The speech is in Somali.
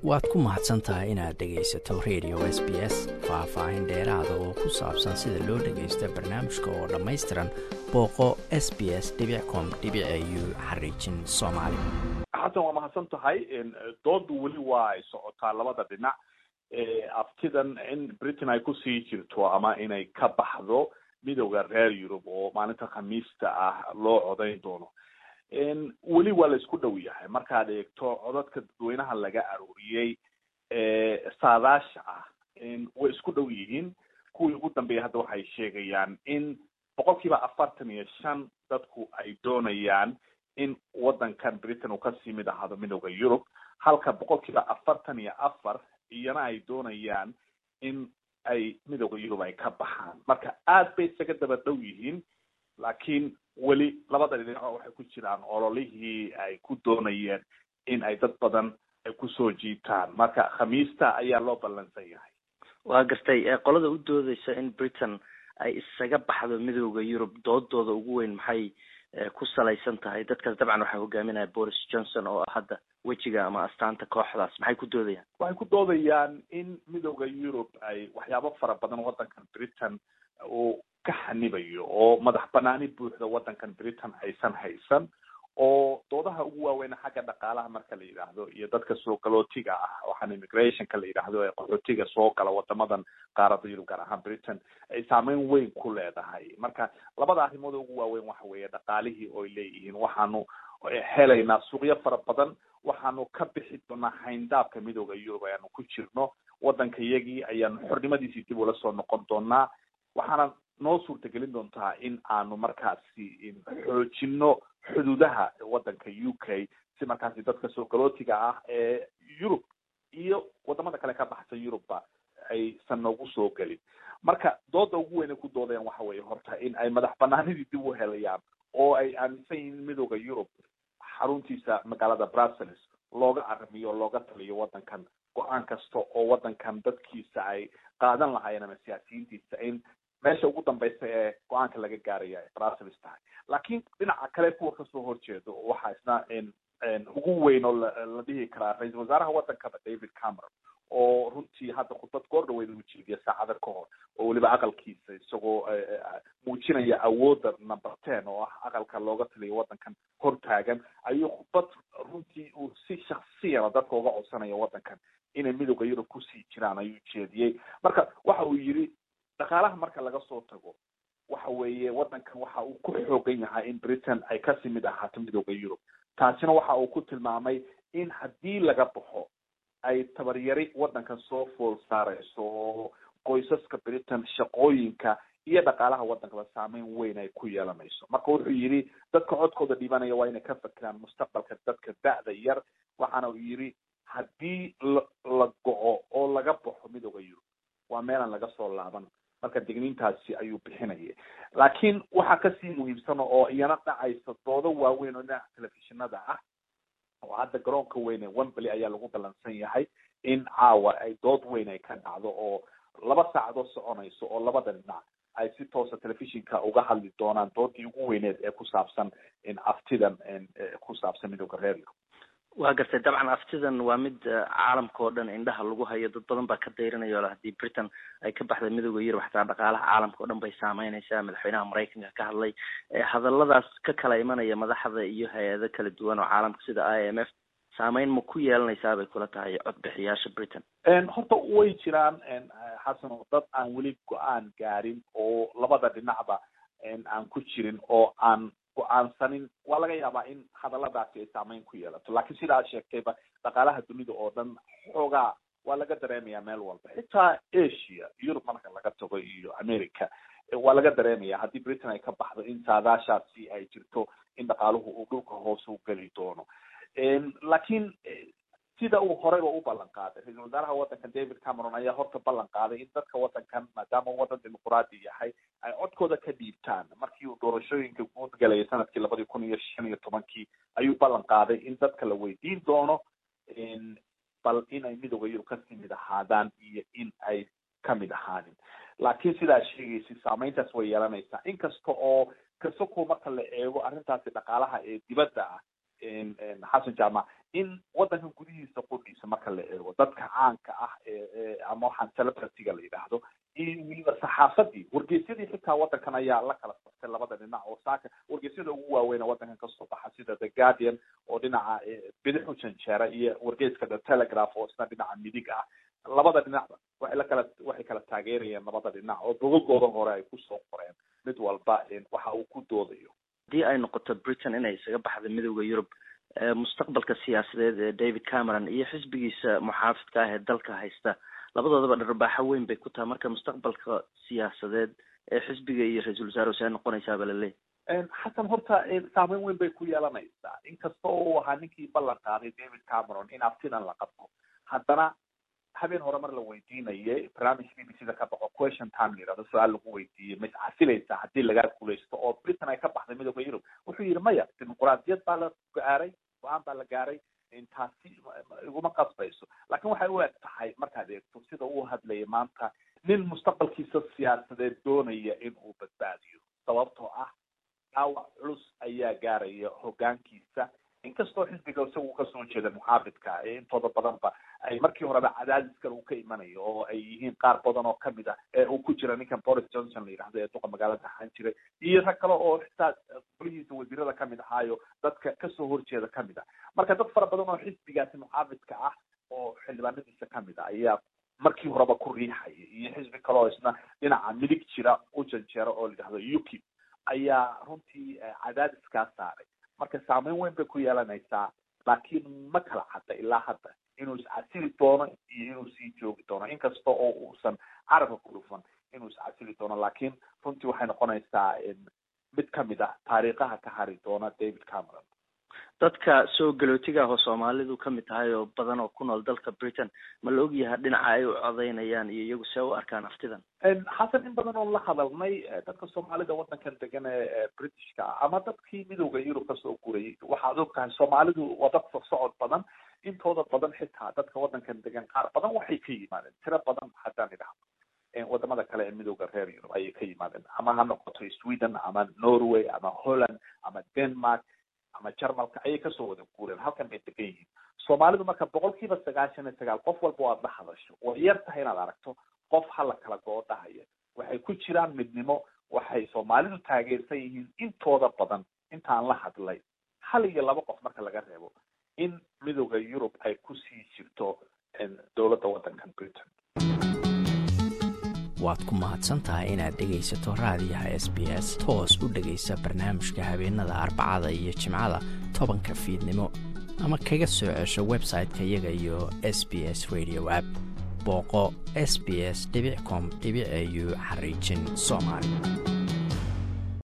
waad ku mahadsan tahay inaad dhegaysato radio s b s faah-faahin dheeraada oo ku saabsan sida loo dhagaysto barnaamijka oo dhammaystiran booqo s b s com u xariijin soomaali xasan waa mahadsan tahay doodu weli waa ay socotaa labada dhinac aftidan in britain ay kusii jirto ama inay ka baxdo midowda reer yurub oo maalinta khamiista ah loo codayn doono weli waa la isku dhow yahay markaad eegto codadka dadweynaha laga arooriyey saadaasha ah way isku dhow yihiin kuwii ugu dambeeyay hadda waxay sheegayaan in boqol kiiba afartan iyo shan dadku ay doonayaan in wadankan britain uu kasii mid ahaado midowda yurub halka boqol kiiba afartan iyo afar iyana ay doonayaan in ay midowda yurub ay ka baxaan marka aad bay isaga daba dhow yihiin laakiin weli labada dhinaco waxay ku jiraan ololihii ay ku doonayeen in ay dad badan ay kusoo jiitaan marka khamiista ayaa loo ballansan yahay waa gartay qolada u doodeysa in britain ay isaga baxdo midowda yurub doodooda ugu weyn maxay ku salaysan tahay dadkaas dabcan waxaa hogaaminaya boris johnson oo ah hadda wejiga ama astaanta kooxdaas maxay ku doodayaan waxay ku doodayaan in midowda yurub ay waxyaabo fara badan wadankan britain uu ka xanibayo oo madax banaani buuxda wadankan britain aysan haysan oo doodaha ugu waaweyn xagga dhaqaalaha marka la yidhaahdo iyo dadka soo galootiga ah waxaan immigrationka la yidhaahdo ee qaxootiga soo gala wadamadan qaarada yurub gaar ahaan britain ay saameyn weyn ku leedahay marka labada arrimood ugu waaweyn waxa weeye dhaqaalihii oy leeyihiin waxaanu helaynaa suuqyo fara badan waxaanu ka bixi doonaa hayndaabka midowda yurub ayaanu ku jirno wadanka iyagii ayaanu xornimadiisii dib ula soo noqon doonaa waxaana noo suurtagelin doontaa in aanu markaasi xoojino xuduudaha wadanka u k si markaasi dadka soo galootiga ah ee yurub iyo wadamada kale ka baxsan yurubba aysan noogu soo gelin marka dooda ugu weyn ay ku doodayaan waxa weeye horta in ay madax banaanidii dib u helayaan oo ay aaminsan yihiin midowda yurub xaruntiisa magaalada brussels looga aramiyo o looga taliyo wadankan go-aan kasta oo wadankan dadkiisa ay qaadan lahaayeen ama siyaasiyiintiisa in meesha ugu dambeysa ee go-aanka laga gaaraya ay brussels tahay laakiin dhinaca kale kuwa kasoo horjeedo waxaa isna ugu weyn oo la dhihi karaa ra-iisal wasaaraha wadankaba david cameron oo runtii hadda khudbad goor dhaweyd uu jeediya saacada ka hor oo weliba aqalkiisa isagoo muujinaya awoodda number ten oo ah aqalka looga taliyo wadankan hortaagan ayuu khudbad runtii uu si shaksiyana dadka uga codsanayo wadankan inay midowda yurub kusii jiraan ayuu jeediyey marka waxa uu yidhi dhaqaalaha marka laga soo tago waxa weeye wadankan waxa uu ku xoogan yahay in britain ay kasii mid ahaato midowda yurub taasina waxa uu ku tilmaamay in haddii laga baxo ay tabaryari wadankan soo fool saareyso oo qoysaska britain shaqooyinka iyo dhaqaalaha wadankaba saameyn weyn ay ku yeelanayso marka wuxuu yidhi dadka codkooda dhibanaya waa inay ka fakiraan mustaqbalka dadka da-da yar waxaana uu yidhi haddii la la go-o oo laga baxo midowda yurub waa meelaan laga soo laaban marka digniintaasi ayuu bixinaya laakiin waxaa kasii muhiimsan oo iyana dhacaysa doodo waaweyn oo dhinaca telefishinada ah oo hadda garoonka weyn ee wembley ayaa lagu ballansan yahay in caawa ay dood weyn ay ka dhacdo oo laba saacadood soconayso oo labada dhinac ay si toosa telefishinka uga hadli doonaan doodii ugu weyneed ee ku saabsan aftidan ku saabsan midowda reer yurub waa gartay dabcan aftidan waa mid caalamka oo dhan indhaha lagu hayo dad badan baa ka dayranaya o haddii britain ay ka baxday midowda yurub xataa dhaqaalaha caalamka o dhan bay saameyneysaa madaxweynaha maraykanka ka hadlay hadaladaas ka kala imanaya madaxda iyo hay-ado kala duwan oo caalamka sida i m f saameyn ma ku yeelanaysaa bay kula tahay codbixiyaasha britain horta way jiraan xasan oo dad aan weli go-aan gaarin oo labada dhinacba aan ku jirin oo aan go-aansanin waa laga yaabaa in hadaladaasi ay saameyn ku yeelato laakiin sida aad sheegtayba dhaqaalaha dunida oo dhan xoogaa waa laga dareemaya meel walba xitaa asia yurub marka laga tago iyo america waa laga dareemaya haddii britain ay ka baxdo in saadaashaasi ay jirto in dhaqaaluhu uu dhulka hoos u geli doono laakiin sida uu horeyba u ballan qaaday ra-iisal wasaaraha wadankan david cameron ayaa horta ballan qaaday in dadka wadankan maadaama uu wadan dimuquraadi yahay ay codkooda ka dhiibtaan markii uu doorashooyinka guud galayay sanadkii labadii kun iyo shan iyo tobankii ayuu ballan qaaday in dadka la weydiin doono bal in ay midowda yurub kasii mid ahaadaan iyo in ay kamid ahaanin laakiin sidaa sheegaysa saameyntaas way yeelanaysaa inkasta oo kasoko marka la eego arrintaasi dhaqaalaha ee dibadda ah xasan jaamac in wadankan gudihiisa qudhiisa marka la eego waddankan ayaa la kala saftay labada dhinac oo saaka wargeysyada ugu waaweyna waddankan kasoo baxa sida the guardian oo dhinaca bidix u janjeera iyo wargeyska the telegraph oo isna dhinaca midig ah labada dhinacba waxay la kala waxay kala taageerayeen labada dhinac oo bogagooda hore ay kusoo qoreen mid walba waxa uu ku doodayo haddii ay noqoto britain inay isaga baxda midooda yurub mustaqbalka siyaasadeed ee david cameron iyo xisbigiisa muxaafidka ah ee dalka haysta labadoodaba dharbaaxo weyn bay ku tahay marka mustaqbalka siyaasadeed ee xisbiga iyo ra-iisul wasaare see noqonaysaaba laleeyahy xasan horta saameyn weyn bay ku yeelanaysaa inkasta oo uu ahaa ninkii ballan qaaday david cameron in abtidan la qabto haddana habeen hore mar la weydiinayay barnaamij b b c da ka baxo question time layirahdo su-aal lagu weydiiyey ma iscasilaysaa haddii lagaa guulaysto oo britain ay ka baxday midooda yurub wuxuu yidhi maya dimuquraadiyad baa la gaaray go-aan baa la gaaray taasi iguma qasbayso laakiin waxay u eg tahay markaad eegto sida uu hadlayay maanta nin mustaqbalkiisa siyaasadeed doonaya in uu badbaadiyo sababtoo ah dhaawac culus ayaa gaaraya hogaankiisa inkastoo xisbiga isagu kasoo jeeda muxaafidka intooda badanba ay markii horeba cadaadiskan uu ka imanayo oo ay yihiin qaar badan oo kamid ah ee uu ku jira ninkan boris johnson la yidhahdo ee duqa magaalada ahaan jiray iyo rag kale oo xitaa golihiisa wasiirada kamid ahaayo dadka kasoo horjeeda kamid ah marka dad fara badan oo xisbigaasi muxaafidka ah oo xildhibaanadiisa kamid ah ayaa markii horeba ku riixaya iyo xisbi kale oo isna dhinaca midig jira u janjeera oo la yidhahdo ukip ayaa runtii cadaadiskaa saaray marka saameyn weyn bay ku yeelanaysaa laakiin ma kala cadda ilaa hadda inuu iscasili doono iyo inuu sii joogi doono inkasta oo uusan carabka ku dhufan inuu iscasili doono laakiin runtii waxay noqonaysaa mid kamid ah taariikhaha ka hari doona david cameron dadka soo galootiga ah oo soomaalidu kamid tahay oo badan oo ku nool dalka britain ma la ogyahay dhinaca ay u codeynayaan iyo iyagu see u arkaan aftidan xasan in badan oon la hadalnay dadka soomaalida waddankan degan ee britishka ah ama dadkii midooda yurub kasoo gurayay waxaad og tahay soomaalidu waa dad socod badan intooda badan xitaa dadka waddankan degan qaar badan waxay ka yimaadeen tiro badan haddaan idhahdo wadamada kale ee midooda reer yurub ayay ka yimaadeen ama ha noqoto sweden ama norway ama holland ama denmark ama jarmalka ayay kasoo wada guureen halkan bay degan yihiin soomaalidu marka boqol kiiba sagaashan iyo sagaal qof walba aad la hadasho way yar tahay inaad aragto qof hala kala goodhahaya waxay ku jiraan midnimo waxay soomaalidu taageersan yihiin intooda badan intaan la hadlay hal iyo laba qof marka laga reebo in midooda yurub ay kusii jirto dowladda waddankan britain waad ku mahadsan tahay inaad dhegaysato raadiyaha s b s toos u dhegaysa barnaamijka habeenada arbacada iyo jimcada tobanka fiidnimo ama kaga soo cesho website-ka iyaga iyo s b s radio app booqo s b s com au xariijin soomaali